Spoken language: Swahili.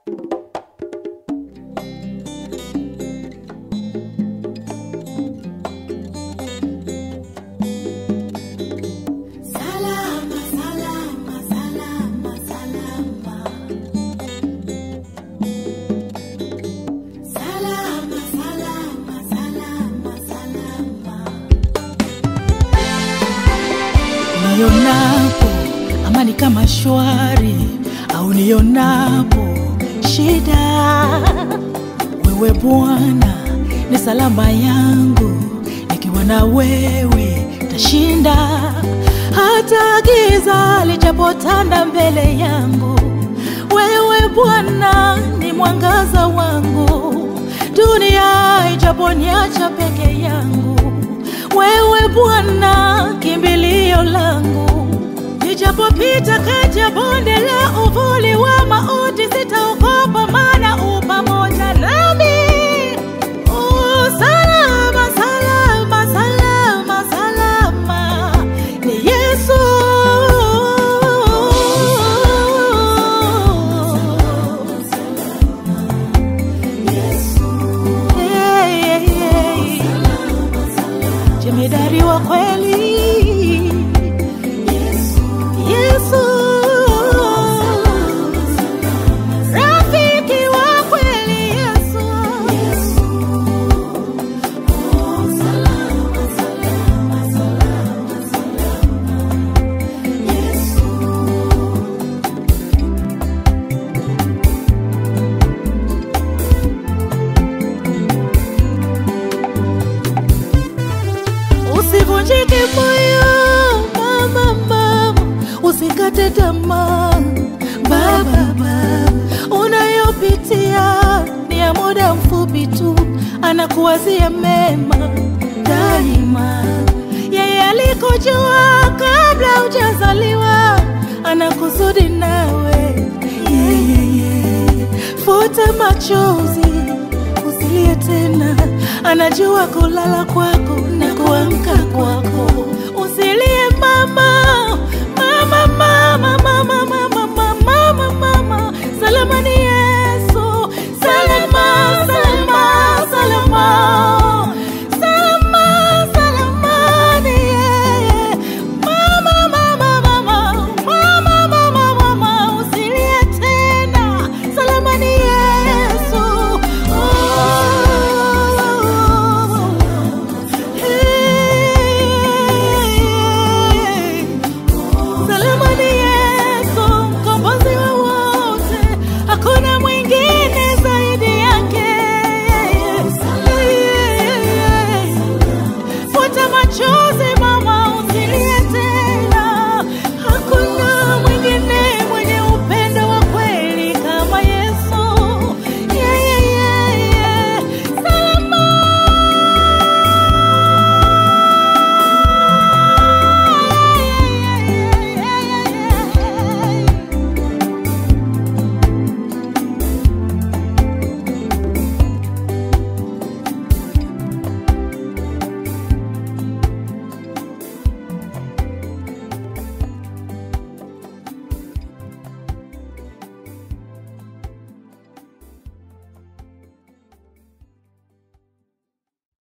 Salama, salama, salama, salama. Salama, salama, salama, salama. Nionapo amani kama shwari au nionapo shida, wewe Bwana ni salama yangu, nikiwa na wewe tashinda. Hata giza lijapotanda mbele yangu, wewe Bwana ni mwangaza wangu. Dunia ijaponiacha peke yangu, wewe Bwana kimbilio langu. Nijapopita kati ya bonde la uvuli wa mauti, sitaogopa, maana u pamoja nami. Oh, salama, salama, salama, salama, ni Yesu. Hey, hey, hey. Jemedari wa kweli Yesu, rafiki wa kweli Yesu, usivunjike moyo mama, mama, usikate tamaa baba, baba, unayopitia ni ya muda mfupi tu, anakuwazia mema daima. Yeye alikujua kabla hujazaliwa, anakusudi nawe yeye. Futa machozi, usilie tena, anajua kulala kwako na kuamka kwako. Usilie mama, mama, mama, mama, mama.